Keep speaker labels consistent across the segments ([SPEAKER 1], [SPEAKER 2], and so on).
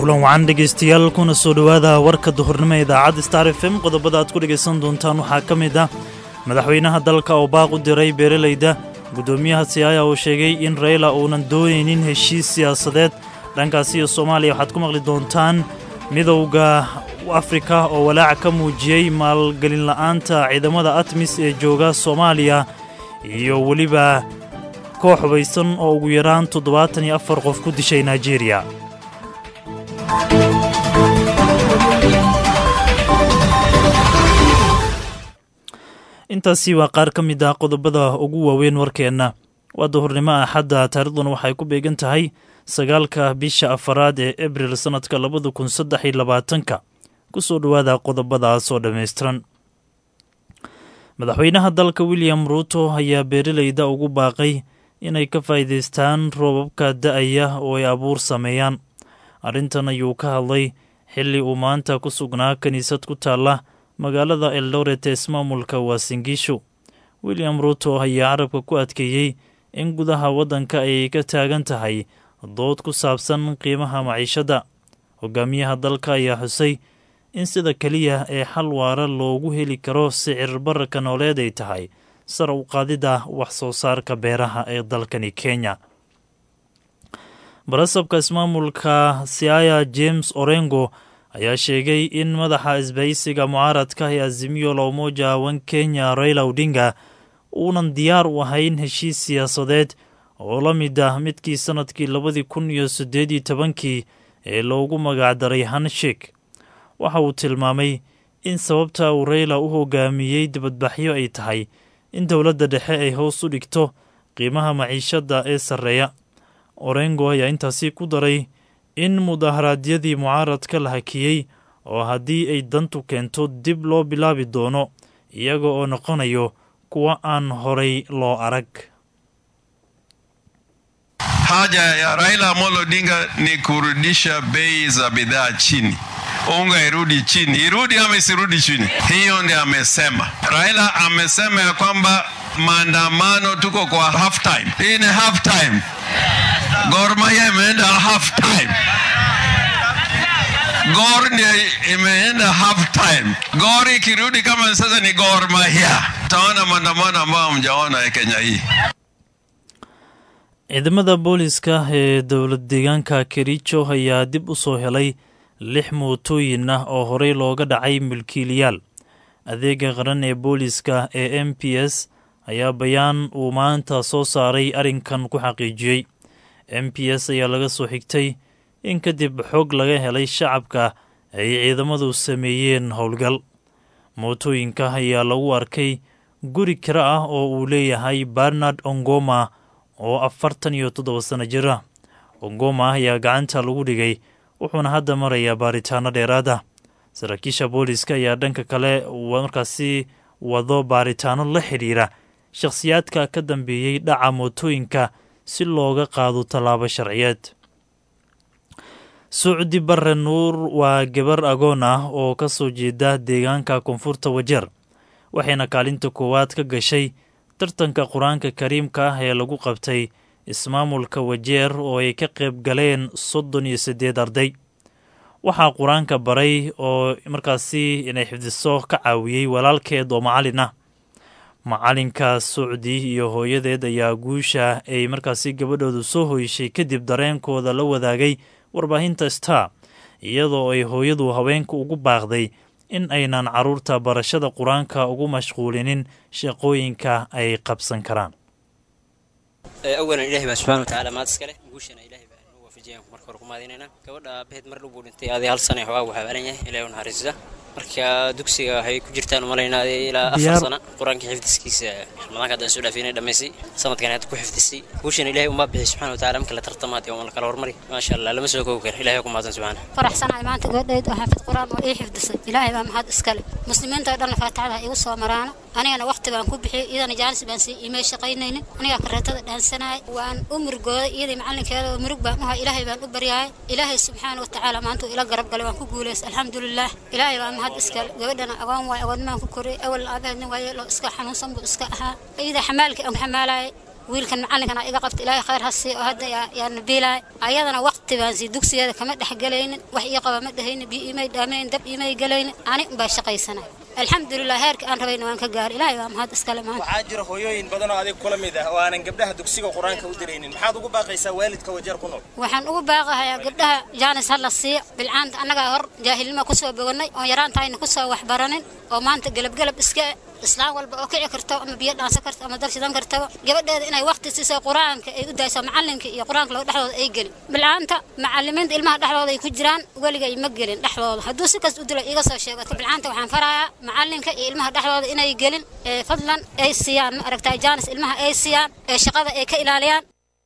[SPEAKER 1] kulan wacan dhegaystayaal kuna soo dhowaada warka duhurnimo ee idaacadda star f m qodobada aad ku dhegaysan doontaan waxaa ka mid ah madaxweynaha dalka oo baaq u diray beeralayda guddoomiyaha siyaaya oo sheegay in rayla uunan doonaynin heshiis siyaasadeed dhankaasi iyo soomaaliya waxaad ku maqli doontaan midowda afrika oo walaaca ka muujiyey maalgelin la'aanta ciidamada atmis ee jooga soomaaliya iyo weliba koox hubaysan oo ugu yaraan toddobaatan iyo afar qof ku dishay naijeeriya intaasi waa qaar ka mid ah qodobada ugu waaweyn warkeenna waa duhurnimo axadda taariikhduna waxay ku beegan tahay sagaalka bisha afaraad ee abril sannadka labada kun saddex iyo labaatanka ku soo dhowaada qodobadaas oo dhammaystiran madaxweynaha dalka william ruuto ayaa beeralayda ugu baaqay inay ka faa'iidaystaan roobabka da'aya oo ay abuur sameeyaan arrintan ayuu ka hadlay xilli uu maanta ku sugnaa kiniisad ku taalla magaalada eldoret ee ismaamulka waasingiisho william ruuto ayaa carabka ku adkeeyey in gudaha waddanka ay ka taagan tahay dood ku saabsan qiimaha maciishadda hogaamiyaha dalka ayaa xusay in sida keliya ee xal waara loogu heli karo sicir bararka nooleed ay tahay sar u qaadida wax soo saarka beeraha ee dalkani kenya barasabka ismaamulka siaya james orengo ayaa sheegay in madaxa isbahaysiga mucaaradka ee azimiyo la umoja wan kenya raila odinga uunan diyaar u ahayn heshiis siyaasadeed oo la mid ah midkii sannadkii labadii kun iyo siddeed iyo tobankii ee loogu magacdaray hanshik waxa uu tilmaamay in sababta uu rayla u hogaamiyey dibadbaxyo ay tahay in dowladda dhexe ay hoos u dhigto qiimaha maciishadda ee sarreeya orengo ayaa intaasi ku daray in mudaharaadyadii mucaaradka la hakiyey oo haddii ay dantu keento dib loo bilaabi doono iyaga oo noqonayo kuwa aan horay loo arag
[SPEAKER 2] Haja ya Raila Amolo Odinga ni kurudisha bei za bidhaa chini, unga irudi chini. Irudi ama isirudi chini? Hiyo ndio amesema. Raila amesema ya kwamba maandamano, tuko kwa half time. Hii ni half time. Gor Mahia imeenda half time. Gor ndio imeenda half time. Gor ikirudi kama sasa ni Gor Mahia, taona maandamano ambayo hamjaona Kenya hii.
[SPEAKER 1] ciidamada booliska ee dowlad deegaanka kericho ayaa dib u soo helay lix mootooyin ah oo horey looga dhacay milkiilayaal adeega qaran ee booliska ee m p s ayaa bayaan uu maanta soo saaray arrinkan ku xaqiijiyey m p s ayaa laga soo xigtay in kadib xog laga helay shacabka ay ciidamadu sameeyeen howlgal mootooyinka ayaa lagu arkay guri kira ah oo uu leeyahay barnard ongoma oo afartan iyo toddoba sano jir ah ongoma ayaa gacanta lagu dhigay wuxuuna hadda marayaa baaritaano dheeraad ah saraakiisha booliska ayaa dhanka kale markaasi wado baaritaano la xidhiira shakhsiyaadka ka dambeeyey dhaca mootooyinka si looga qaado tallaabo sharciyeed sucdi barre nuur waa gabar agoon ah oo ka soo jeeda deegaanka koonfurta wajeer waxayna kaalinta koowaad ka gashay tartanka qur-aanka kariimka ah ee lagu qabtay ismaamulka wajeer oo ay ka qayb galeen soddon iyo siddeed arday waxaa qur-aanka baray oo markaasi inay xifdiso ka caawiyey walaalkeed oo macallin ah macalinka sucdi iyo hooyadeed ayaa guusha ay markaasi gabadhoodu soo hoyshay kadib dareenkooda la wadaagay warbaahinta star iyadoo ay hooyadu haweenka ugu baaqday in aynan carruurta barashada qur-aanka ugu mashquulinin shaqooyinka ay qabsan karaan
[SPEAKER 3] awalan ilahay baa subxana watacaala maad iska leh guushana ilahay baa inuu waafajiyaan marka hore ku mahadinaynaa gabadha abaheed mar dhow buu dhintay adii hal sana xoogaa waxaa baran yahay ilahay u naxariista marka dugsiga waxay ku jirtaan umalaynaa adii ilaa afar
[SPEAKER 1] Diyaar-
[SPEAKER 3] sana qur-aanka xifdiskiisa ramadaanka haddaan soo dhaafinay dhammaysay sanadkan hadda ku xifdisay guushana ilahay umaa bixi subxana watacaala marka la tartamaad oo la kala hormari maasha allah lama soo koobi karo ilahay ku mahadsan subxaana
[SPEAKER 4] faraxsanahay maanta gabadhayd oo xaafid qur-aan oo ii xifdisay ilaahay baa mahad iskale muslimiinta oo dhan faatixada ha igu soo maraano anigana waqti baan ku bixiyey iyadana jaanis baan sii imay shaqaynaynin anigaa kareetada dhaansanayay waan u murugooday iyadii macalinkeeda oo murug baan u hay ilaahay baan u baryahay ilaahay subxaana watacaala maanta uu ila garab galay waan ku guulaystay alxamdulilah ilaahay baa mahad iskale gabadhana agoon waay agoonnimaan ku koriyey awalna aabaheedna waaye loo iska xanuunsan buu iska ahaa iyada xamaalkii aan ku xamaalayay wiilkan macalinkana iga qabta ilaahay khayr ha sii oo hadda yaa nabiilaay ayadana waqti baan sii dugsigeeda kama dhex gelaynin wax ii qaba ma dhahaynin biyo imay dhaaminayn dab imay gelaynin ani unbaa shaqaysanay alxamdulilah heerka aan rabayna waan ka gaaray ilaahay waa mahad iskale maanta
[SPEAKER 5] waxaa jira hooyooyin badan oo adiga kula mid ah oo aanan gabdhaha dugsiga qur-aanka u diraynin maxaad ugu baaqaysaa waalidka wajeer ku nool
[SPEAKER 4] waxaan ugu baaqahayaa gabdhaha jaanis ha la siiyo bilcaanta annagaa hor jaahilnimo kusoo boganay oon yaraantahayna kusoo waxbaranin oo maanta gelabgelab iska islaam walba oo kici karto ama biyo dhaansan karto ama dab shidan kartaba gabadheeda inay waqti siiso qur-aanka ay u dayso macalinka iyo qur-aanka lagu dhexdooda ay gelin bilcaanta macalimiinta ilmaha dhexdooda ay ku jiraan weligay ma gelin dhexdooda hadduu si kasta u dilo iiga soo sheego bilcaanta waxaan farayaa macalinka iyo ilmaha dhexdooda inay gelin ee fadlan ay siiyaan ma aragtaa jaanis ilmaha ay siiyaan ee shaqada ay ka ilaaliyaan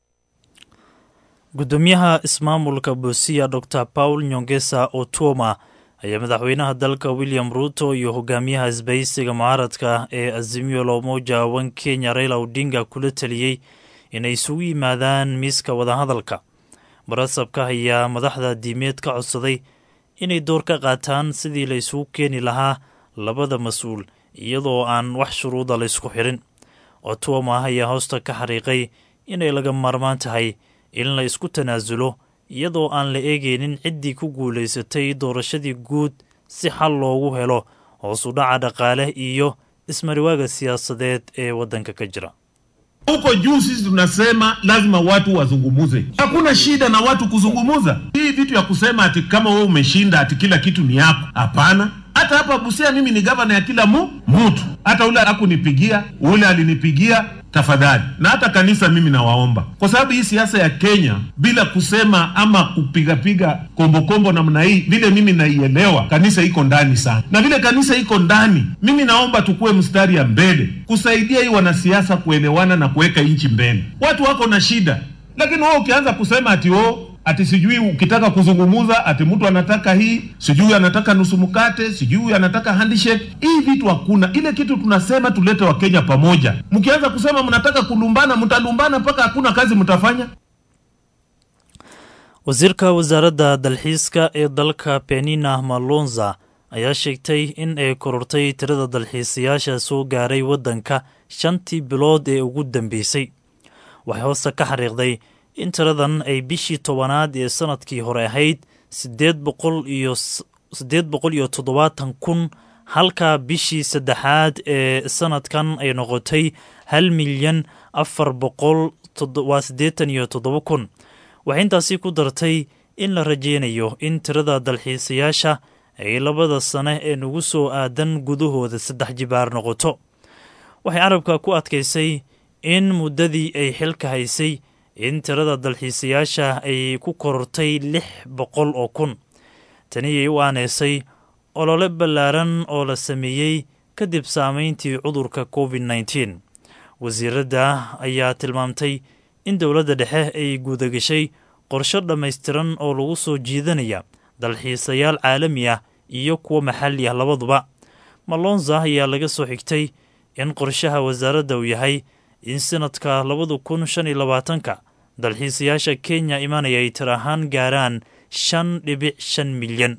[SPEAKER 1] gudoomiyaha ismaamulka buusiya dor paul nyongesa otuoma ayaa madaxweynaha dalka william ruuto iyo hogaamiyaha isbahaysiga mucaaradka ee azimio lomoja wan kenya raila odinga kula taliyey inay isugu yimaadaan miiska wadahadalka barasabka ayaa madaxda diimeed ka codsaday inay door ka qaataan sidii la isugu keeni lahaa labada mas-uul iyadoo aan wax shuruuda la ysku xirin otuoma ayaa hoosta ka xariiqay inay laga maarmaan tahay in la isku tanaasulo iyadoo aan la eegaynin ciddii ku guulaysatay doorashadii guud si xal loogu helo hoos u dhaca dhaqaale iyo ismariwaaga siyaasadeed ee waddanka ka jira
[SPEAKER 6] Huko juu sisi tunasema lazima watu wazungumuze. Hakuna shida na watu kuzungumuza. Hii vitu ya kusema ati kama wewe umeshinda ati kila kitu ni yako, hapana. Hata hapa Busia mimi ni gavana ya kila mu mtu, hata ule hakunipigia, ule alinipigia tafadhali. Na hata kanisa mimi nawaomba, kwa sababu hii siasa ya Kenya bila kusema ama kupigapiga kombokombo namna hii, vile mimi naielewa, kanisa iko ndani sana, na vile kanisa iko ndani, mimi naomba tukue mstari ya mbele kusaidia hii wanasiasa kuelewana na kuweka nchi mbele. Watu wako na shida, lakini wewe ukianza kusema ati oh, ati sijui ukitaka kuzungumuza ati mtu anataka hii sijui anataka nusu mkate sijui anataka handshake. Hii vitu hakuna. Ile kitu tunasema tulete Wakenya pamoja. Mkianza kusema mnataka kulumbana, mtalumbana mpaka hakuna kazi mtafanya.
[SPEAKER 1] wasiirka wasaaradda dalxiiska ee dalka penina malonza ayaa sheegtay in ay korortay tirada dalxiisayaasha soo gaaray waddanka shantii bilood ee ugu dambeysay waxay hoose ka xariiqday in tiradan ay bishii tobanaad ee sanadkii hore ahayd sideed boqol iyo siddeed boqol iyo toddobaatan kun halka bishii saddexaad ee sanadkan ay noqotay hal milyan afar boqol waa siddeetan iyo toddoba kun waxay intaasi ku dartay in la rajeynayo in tirada dalxiisayaasha ay labada sane ee nagu soo aadan gudahooda saddex jibaar noqoto waxay carabka ku adkaysay in muddadii ay xilka haysay in tirada dalxiisayaasha ay ku korortay lix boqol oo kun taniyay u aaneysay olole ballaaran oo la sameeyey kadib saameyntii cudurka covid nneteen wasiiradda ayaa tilmaamtay in dowladda dhexe ay guudagashay qorsho dhammaystiran oo lagu soo jiidanaya dalxiisayaal caalami ah iyo kuwa maxalli ah labaduba malonza ayaa laga soo xigtay in qorshaha wasaaradda uu yahay in sanadka labada kun shan iyo labaatanka dalxiisayaasha kenya imanaya ay tir ahaan gaaraan shan dhibic shan milyan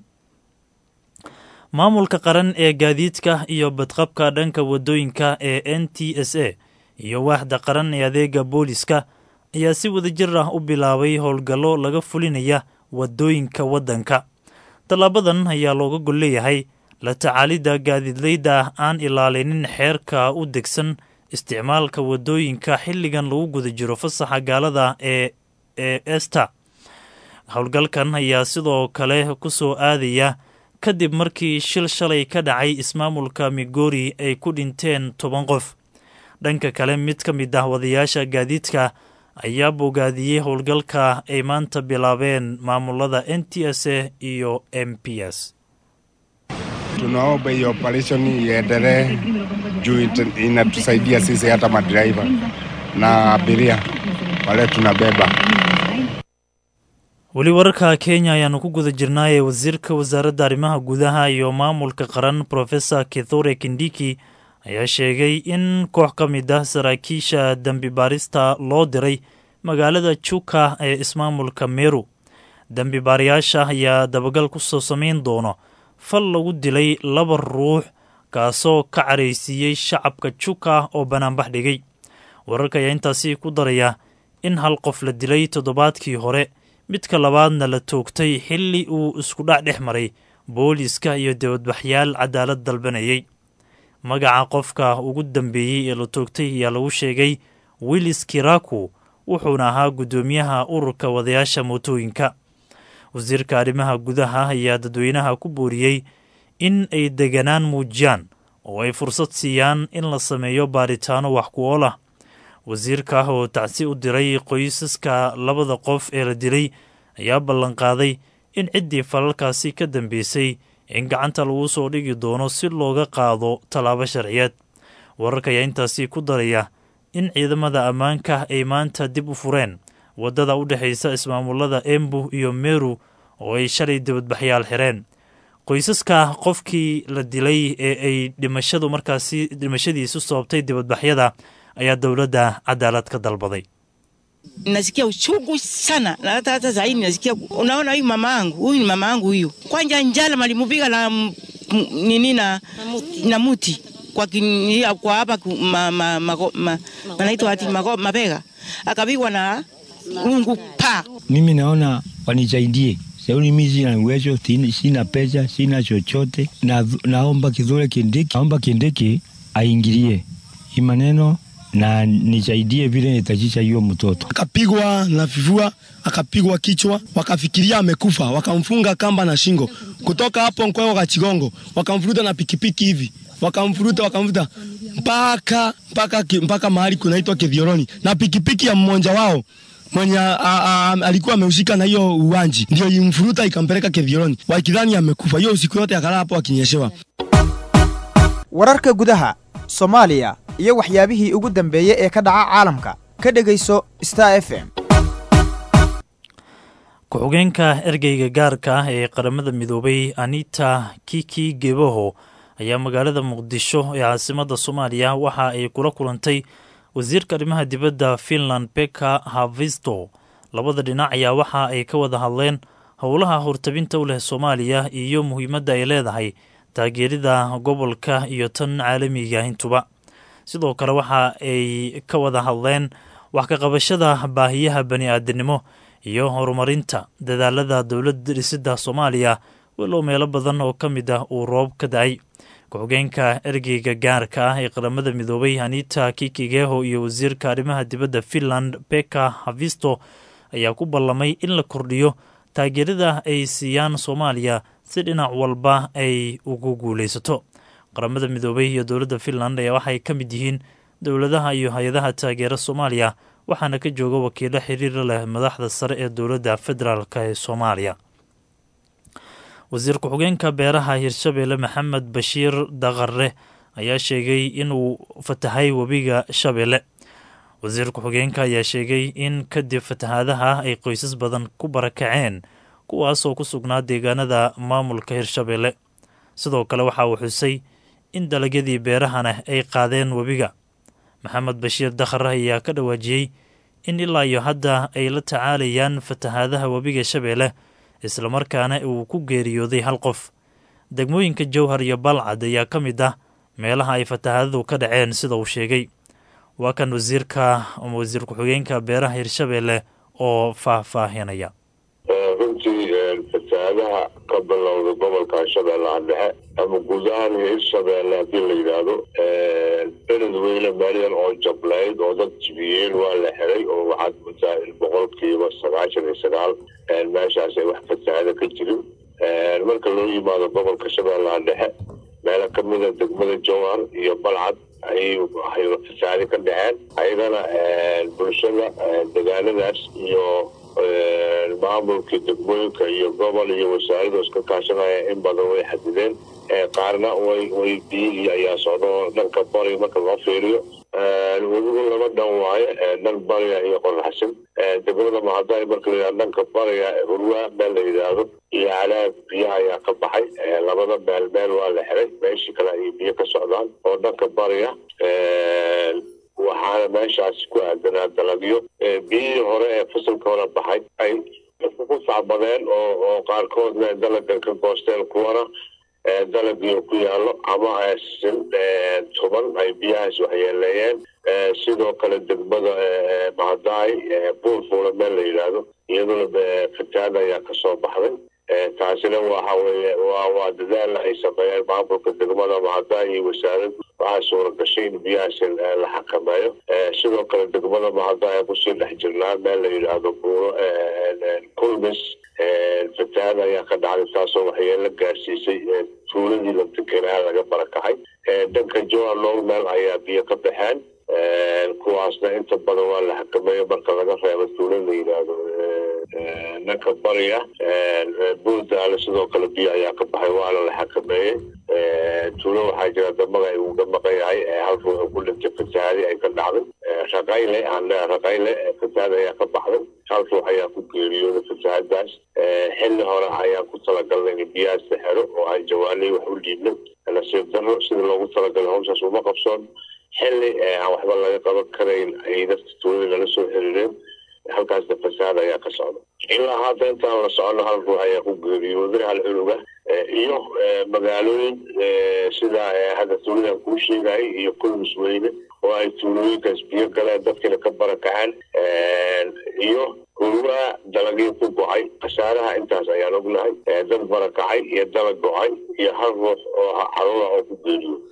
[SPEAKER 1] maamulka qaran ee gaadiidka iyo badqabka dhanka waddooyinka ee n t s a iyo waaxda qaran ee adeega booliska ayaa si wadajir ah u bilaabay howlgallo laga fulinaya waddooyinka waddanka tallaabadan ayaa looga gol leeyahay la tacaalidda gaadiidleyda aan ilaalinin xeerka u degsan isticmaalka waddooyinka xilligan lagu guda jiro fasaxa gaalada ee ee esta howlgalkan ayaa sidoo kale ku soo aadaya kadib markii shil shalay ka dhacay ismaamulka migori ay ku dhinteen toban qof dhanka kale mid ka mid ah wadayaasha gaadiidka ayaa bogaadiyey howlgalka ay maanta bilaabeen maamulada n t s a iyo m p s
[SPEAKER 7] Tunaomba hiyo operation iendelee juu ita- inatusaidia sisi hata madereva na abiria wale tunabeba.
[SPEAKER 1] weli wararka kenya ayaanu ku guda jirnaayee wasiirka wasaaradda arrimaha gudaha iyo maamulka qaran profesor kithure kindiki ayaa sheegay in koox ka mid ah saraakiisha dembi baarista loo diray magaalada juka ee ismaamulka meru dembi baarayaasha ayaa dabagal ku soo samayn doono fal lagu dilay laba ruux kaasoo ka caraysiiyey shacabka juka oo banaanbax dhigay wararka ayaa intaasi ku daraya in hal qof la dilay toddobaadkii hore midka labaadna la toogtay xilli uu iskudhac dhex maray booliiska iyo dibadbaxyaal cadaalad dalbanayay magaca qofka ugu dambeeyey ee la toogtay ayaa lagu sheegay willis kiraku wuxuuna ahaa guddoomiyaha ururka wadayaasha mootooyinka wasiirka arrimaha gudaha ayaa dadweynaha ku booriyey in ay deganaan muujiyaan oo ay fursad siiyaan in la sameeyo baaritaano wax ku ool ah wasiirka ah oo tacsi u diray qoysaska labada qof ee la dilay ayaa ballanqaaday in ciddii falalkaasi ka dambeysay in gacanta lagu soo dhigi doono si looga qaado tallaabo sharciyeed wararka ayaa intaasi ku daraya in ciidamada ammaanka ay maanta dib u fureen waddada u dhexaysa ismaamulada embu iyo meru oo ay shalay dibadbaxyaal xireen qoysaska qofkii la dilay ee ay dhimashadu markaasi dhimashadiisu sababtay dibadbaxyada ayaa dowladda cadaalad ka dalbaday
[SPEAKER 8] nasikia uchungu sana na hata hata zaidi nasikia, unaona huyu mama yangu huyu ni mama yangu huyu, kwanja njala malimupiga na m- m- nini na na muti kwa kini, kwa hapa ku- ma, ma, ma, ma, manaitwa ati mago- mabega akapigwa na rungu pa
[SPEAKER 9] Mimi naona wanisaidie Sauli, mimi sina uwezo, sina- sina pesa, sina chochote. Na, naomba Kithure Kindiki, naomba Kindiki aingilie hii maneno na nisaidie vile nitajisha hiyo mtoto.
[SPEAKER 10] akapigwa na vifua, akapigwa kichwa, wakafikiria amekufa, wakamfunga kamba na shingo. Kutoka hapo Nkweo ka Chigongo, wakamvuruta na pikipiki hivi, wakamvuruta wakamvuruta mpaka mpaka ki- mpaka mahali kunaitwa Kithioroni, na pikipiki ya mmoja wao mwenye a, a, a, alikuwa amehusika na hiyo uwanji, ndio imfuruta ikampeleka Kithioroni, wakidhani amekufa. Hiyo usiku yote akalala hapo akinyeshewa.
[SPEAKER 11] wararka gudaha soomaaliya iyo waxyaabihii ugu dambeeyey ee ka dhaca caalamka ka dhegayso star f m
[SPEAKER 1] ku-xigeenka ergeyga gaarka ah ee qaramada midoobay anita kiki gebaho ayaa magaalada muqdisho ee caasimadda soomaaliya waxa ay kula kulantay wasiirka arrimaha dibadda finland beka havisto labada dhinac ayaa waxa ay ka wada hadleen howlaha hortabinta u leh soomaaliya iyo muhiimadda ay leedahay taageerida gobolka iyo tan caalamiga intuba sidoo kale waxa ay ka wada hadleen wax ka qabashada baahiyaha bani aadamnimo iyo horumarinta dadaalada dowladda dhisidda soomaaliya walow meelo badan oo ka mid ah uu roob ka da-ay ku-xigeenka ergeyga gaarka ah ee qaramada midoobay anita kikigeho iyo wasiirka arrimaha dibadda finland beka havisto ayaa ku ballamay in la kordhiyo taageerada ay siiyaan soomaaliya si dhinac walba ay ugu guulaysato qaramada midoobay iyo dowladda finland ayaa waxay ka mid yihiin dowladaha iyo hay-adaha taageera soomaaliya waxaana ka jooga wakiilo xiriira leh madaxda sare ee dowladda federaalk ee soomaaliya wasiir ku-xigeenka beeraha hirshabeelle maxamed bashiir daqare ayaa sheegay inuu fatahay webiga shabeelle wasiir ku-xigeenka ayaa sheegay in kadib fatahaadaha ay qoysas badan ku barakaceen kuwaasoo ku sugnaa deegaanada maamulka hirshabeelle sidoo kale waxa uu xusay in dalagyadii beerahana ay qaadeen webiga maxamed bashiir dakhar ayaa ka dhawaajiyey in ilaa iyo hadda ay la tacaalayaan fatahaadaha webiga shabeelle islamarkaana uu ku geeriyooday hal qof degmooyinka jowhar iyo balcad ayaa ka mid ah meelaha ay fatahaadadu ka dhaceen sida uu sheegay waa kan wasiirka ama wasiir ku-xigeenka beeraha hirshabeelle oo faahfaahinaya
[SPEAKER 12] runtii fatahaadaha ka bilowda gobolka shabeellaha dhexe ama guud ahaan hirshabeelle haddii la yidhaahdo beled weyne meelyan oo jablayd oo dad jibiyeen waa la xiray oo waxaad moodaa in boqolkiiba sagaashan iyo sagaal meeshaas ay wax fatahaada ka jirin marka loo yimaado gobolka shabeellaha dhexe meelo kamida degmada jowhar iyo balcad ayay waxay fasaade ka dhaceen ayagana bulshada degaanadaas iyo maamulkii degmooyinka iyo gobol iyo wasaaradu iska kaashanaya in badan way xadideen qaarna way way biyihii ayaa socda oo dhanka bariga marka loo fiiriyo webigu laba dhan waaye dhan bariga iyo qoraxsan degmada mahadaay marka la yidhahdo dhanka bariga hurwa meel la yidhaahdo iyo calaab biyaha ayaa ka baxay labada meel meel waa la xiray meeshii kale ayay biyo ka socdaan oo dhanka bariga waxaana meeshaasi ku aadanaa dalagyo biyihii hore ee fasalka hore baxay ay ku sacbadeen oo oo qaarkoodna dalaga ka goosteen kuwana dalagii ku yaallo ama tuban ay biyahaas waxyeeleeyeen sidoo kale degmada mahadaay buulfuula meel la yidhaahdo iyaduna fatahaad ayaa kasoo baxday taasina waxa weye waa waa dadaal ay sameeyeen maamulka degmada mahadaay iyo wasaaraddu waxaa suura gashay in biyahaas la xakameeyo sidoo kale degmada mahadaay aan kusii dhex jirnaa meel la yidhaahdo buuro kulmis fatahaad ayaa ka dhacday taasoo waxyeelo gaarsiisay tuuladii la deganaa laga barakacay dhanka joa long meel ayaa biyo ka baxeen kuwaasna inta badan waa la xakameeyo marka laga reebo tuulo la yidhaahdo dhanka bariga buurdaale sidoo kale biyo ayaa ka baxay waana la xakameeyey tuulo waxaa jira damaga ay uga maqan yahay hal ruux ku dhintay fatahaadi ay ka dhacday raqayle aan raqayle fatahaad ayaa ka baxday hal ruux ayaa ku geeriyooday fatahaadaas xilli hore ayaan ku talagalnay in biyahaas la xero oo aan jawaanay wax u dhiibnay nasiib darro sida loogu talagalay hawshaas uma qabsoon xilli aan waxba laga qaban karayn ay dadka tuulada nala soo xiriireen halkaasna fasaad ayaa ka socda ilaa hadda intaan la socono hal ruux ayaa ku geeriyooday hal cunuga iyo magaalooyin sida hadda tuuladan kuu sheegayay iyo kulmis weyne oo ay tuulooyinkaas biyo galeen dadkina ka barakaceen iyo hurwaa dalagii ku go-ay khasaaraha intaas ayaan ognahay dad barakacay iyo dalag go-ay iyo hal ruux oo caruura oo ku geeriyooday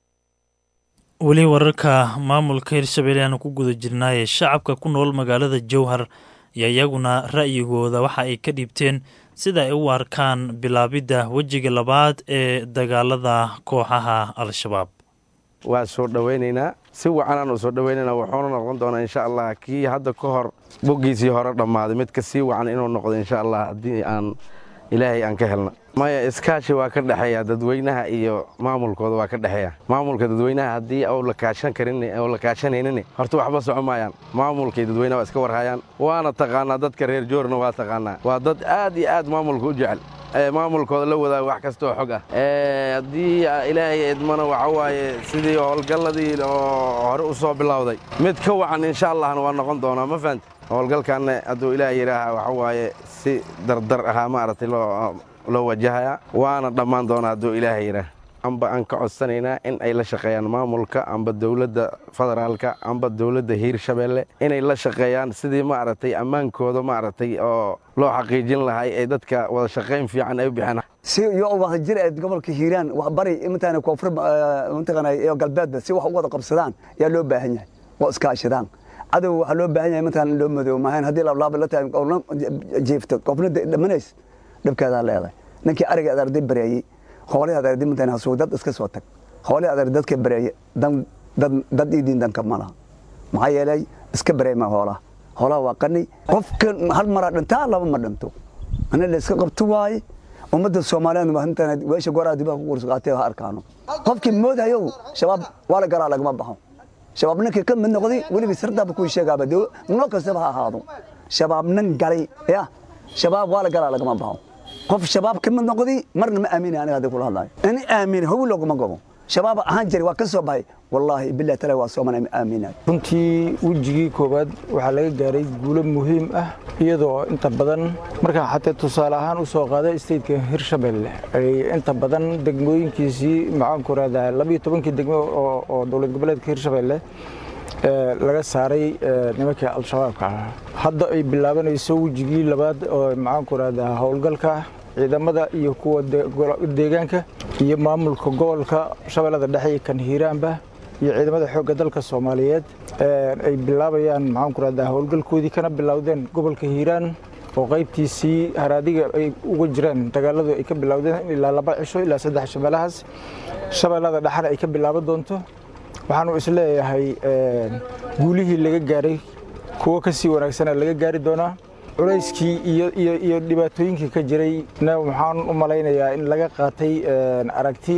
[SPEAKER 1] weli wararka maamulka hirshabelle aanu ku guda jirnaaye shacabka ku nool magaalada jowhar iyo iyaguna ra'yigooda waxa ay ka dhiibteen sida ay u arkaan bilaabidda wejiga labaad ee dagaalada kooxaha al-shabaab
[SPEAKER 13] waa soo dhowaynaynaa si wacanaan u soo dhowaynaynaa wuxuuna noqon doonaa insha allah kii hadda ka hor boggiisii hore dhammaaday mid ka sii wacan inuu noqdo insha allah haddii aan ilaahay aan ka helna maya iskaashi waa ka dhexeeya dadweynaha iyo maamulkooda waa ka dhexeeya maamulka dadweynaha haddii ou la kaashan karin oo la kaashanaynin horta waxba soco maayaan maamulkay dadweynaha waa iska warhayaan waana taqaanaa dadka reer joorna waa taqaanaa waa dad aad iyo aad maamulka u jecel maamulkooda la wadaaga wax kastaoo xog ah haddii ilaahay idmana waxa waaye sidii howlgalladii oo hore u soo bilowday mid ka wacan insha allahna waa noqon doonaa ma fahamti howlgalkaanna hadduu ilaah yidhaaha waxa waaye si dardar ahaa maaragtay loo loo wajahayaa waana dhammaan doonaa hadduu ilaaha yidhaah amba aan ka codsanaynaa in ay la shaqeeyaan maamulka amba dowladda federaalka amba dowladda hiirshabeelle inay la shaqeeyaan sidii maaragtay ammaankooda maaragtay oo loo xaqiijin lahay ay dadka wada shaqayn fiican ay u bixeen
[SPEAKER 14] si iyo wada jir ee gobolka hiiraan wax bari intaana koonfur mantaqana iyo galbeedba si wax u wada qabsadaan ayaa loo baahan yahay oo iskaashadaan cadow waxaa loo baahan yahay mataan loo madoobo maahayn haddii lablaaba la tahay qofna jiifto qofna dhamanays dhibkeedaa leedahay ninkii ariga aad arday bareeyey hoolihii aad arday mataan hasuug dad iska soo tag hoolihii aad arday dadka bareeye dan dad dad idiin danka ma laha maxaa yeelay iska bareema hoolaha hoolaha waa qani qofka hal maraa dhintaa laba ma dhinto ana la iska qabto waaye ummadda soomaaliyeed maanta weesha goraa dibaha ku qurus qaatay ha arkaano qofkii moodayo shabaab waa la galaa lagama baxo shabaab ninkii ka mid noqday weligii sirdaaba kuu sheegaaba noo kastaba ha ahaado shabaab nin galay ya shabaab waa la galaa lagama baxo qof shabaab ka mid noqday marna ma aamini aniga hadii kula hadlayo in aamini howi looguma gobo shabaab ahaan jiray waa ka soo baxay wallaahi billahi taala waa sooman aaminay
[SPEAKER 15] runtii wejigii koowaad waxaa laga gaaray guulo muhiim ah iyadoo inta badan markaa xataa tusaale ahaan u soo qaaday stateka hirshabelle ay inta badan degmooyinkiisii maxaanku rahdaa labiyo tobankii degmo oo dowlad goboleedka hirshabelle laga saaray nimankii al-shabaabka ah hadda ay bilaabanayso wejigii labaad oo maxaanku rahdaa howlgalka ciidamada iyo kuwa deegaanka iyo maamulka gobolka shabeellada dhexe iyo kan hiiraanba iyo ciidamada xoogga dalka soomaaliyeed ay bilaabayaan maxaanku rahdaa howlgalkoodii kana bilowdeen gobolka hiiraan oo qaybtiisii haraadiga ay uga jiraan dagaaladu ay ka bilowdeen ilaa laba cisho ilaa saddex shabeellahaas shabeellada dhexena ay ka bilaaban doonto waxaanu isleeyahay guulihii laga gaaray kuwo ka sii wanaagsana laga gaari doonaa culayskii iyo dhibaatooyinkii ka jiray waxaan u malaynayaa in laga qaatay aragti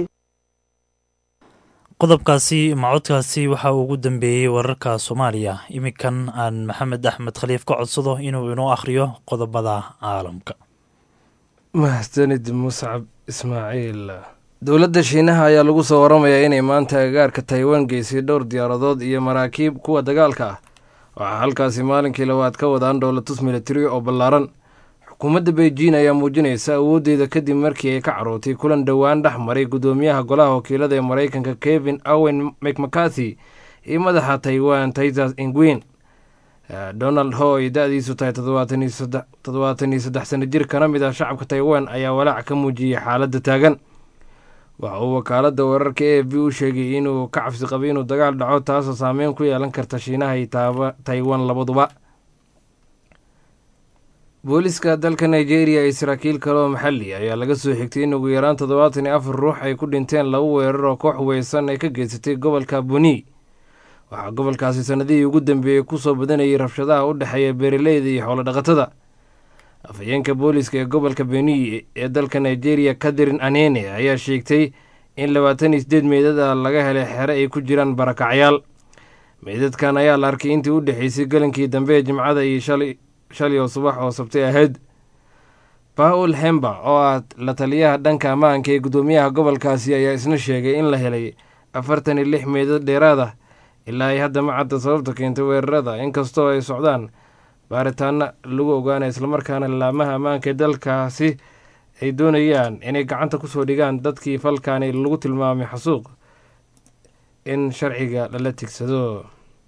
[SPEAKER 1] qodobkaasi macodkaasi waxa uu ugu dambeeyey wararka soomaaliya iminkan aan maxamed axmed khaliif ka codsado inuu inoo akhriyo qodobada caalamka
[SPEAKER 16] mahadsanid muscab ismaaciil dowladda shiinaha ayaa lagu soo waramayaa inay maanta agaarka taiwan geysay dhowr diyaaradood iyo maraakiib kuwa dagaalka ah waxaa halkaasi maalinkii labaad ka wadaan dhowlatus militari oo ballaaran xukuumadda beijing ayaa muujinaysa awooddeeda kadib markii ay ka carootay kulan dhowaan dhex maray guddoomiyaha golaha wakiilada ee maraykanka kevin owen mcmacarthy iyo madaxa taiwan taisas ingwin donald ho ay da-diisu tahay toddobaatan iyo saddex sano jir kana mid ah shacabka taiwan ayaa walaac ka muujiyey xaaladda taagan waxa uu wakaaladda wararka a f b u sheegay inuu ka cabsi qabay inuu dagaal dhaco taasoo saameyn ku yeelan karta shiinaha iyo taiwan labaduba booliska dalka nigeria iyo saraakiil kale oo maxali ayaa laga soo xigtay in ugu yaraan toddobaatan iyo afar ruux ay ku dhinteen laba weerar oo koox weysan ay ka geysatay gobolka buni waxaa gobolkaasi sanadihii ugu dambeeyey kusoo badanayay rabshadaha u dhexeeya beeraleyda iyo xoolodhaqatada afhayeenka booliska ee gobolka beni ee dalka nigeria katharin anene ayaa sheegtay in labaatan iyo sideed meydada laga helay xere ay ku jiraan barakacyaal meydadkan ayaa la arkay intii u dhexeysay galankii dambe ee jimcada iyo shalay oo subax oo sabtay ahayd paul hemba oo ah la taliyaha dhanka ammaanka ee guddoomiyaha gobolkaasi ayaa isna sheegay in la helay afartan iyo lix meydad dheeraad ah ilaa ay hadda ma cadda sababta keentay weerarada inkastoo ay socdaan baaritaano lagu ogaanaya islamarkaana laamaha ammaanka ee dalkaasi ay doonayaan inay gacanta kusoo dhigaan dadkii falkaani lagu tilmaamay xasuuq in sharciga lala tigsado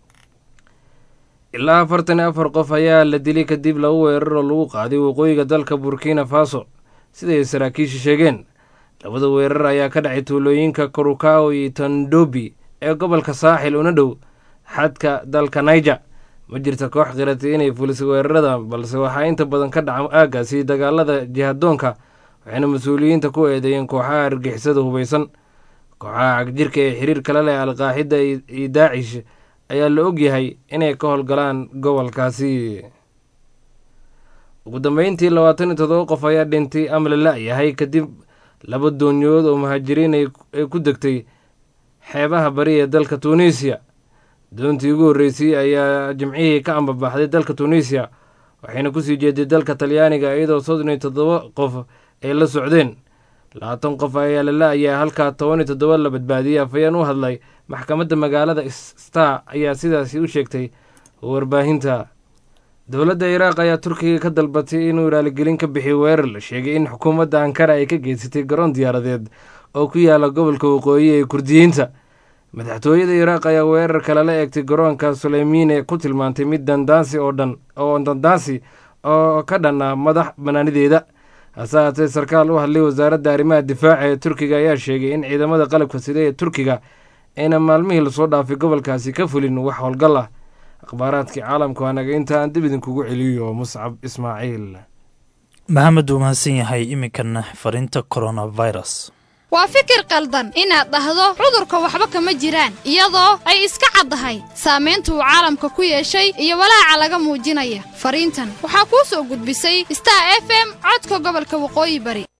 [SPEAKER 16] ilaa afartan iyo afar qof ayaa la dilay kadib laba weerar oo lagu qaaday waqooyiga dalka burkina faso siday saraakiisha sheegeen labada weerar ayaa ka dhacay tuulooyinka korukao iyo tandobi ee gobolka saaxil una dhow xadka dalka niger ma jirta koox qiratay inay fulisay weerarada balse waxaa inta badan ka dhaca aagaasi dagaalada jihadoonka waxayna mas-uuliyiinta ku eedeeyeen kooxaha argixisada hubeysan kooxaha cagjirka ee xiriir kala leh alqaaxida iyo daacish ayaa la ogyahay inay ka howlgalaan gobolkaasi ugu dambeyntii labaatan iyo todoba qof ayaa dhintay ama la la-yahay kadib laba doonyood oo muhaajiriin ay ku degtay xeebaha bari ee dalka tuuniisiya doontii ugu horreysay ayaa jimcihii ka ambabaxday dalka tuuniisiya waxayna kusii jeeday dalka talyaaniga iyadoo soddon iyo toddoba qof ay la socdeen labaatan qof ayaa la la-ayaa halkaa toban iyo toddoba la badbaadiyey afhayeen u hadlay maxkamadda magaalada star ayaa sidaasi u sheegtay warbaahinta dowladda iraaq ayaa turkiga ka dalbatay inuu raaligelin ka bixiyo weerar la sheegay in xukuumadda ankara ay ka geysatay garoon diyaaradeed oo ku yaala gobolka waqooyi ee kurdiyiinta madaxtooyada iraaq ayaa weerarka lala eegtay garoonka suleymiine ku tilmaantay mid dandaansi oo dhan oo dandaansi oo ka dhan ah madax banaanideeda hase haatee sarkaal u hadlay wasaaradda arrimaha difaaca ee turkiga ayaa sheegay in ciidamada qalabka sida ee turkiga ayna maalmihii lasoo dhaafay gobolkaasi ka fulin wax howlgal ah akhbaaraadkii caalamku anaga inta aan dib idinkugu celiyo muscab ismaaciil
[SPEAKER 1] maxamed uu mahadsan yahay iminkana fariinta coronavirus
[SPEAKER 17] waa fikir qaldan inaad dhahdo cudurka waxba kama jiraan iyadoo ay iska caddahay saamaynta uu caalamka ku yeeshay iyo walaaca laga muujinaya fariintan waxaa kuu soo gudbisay star f m codka gobolka waqooyi bari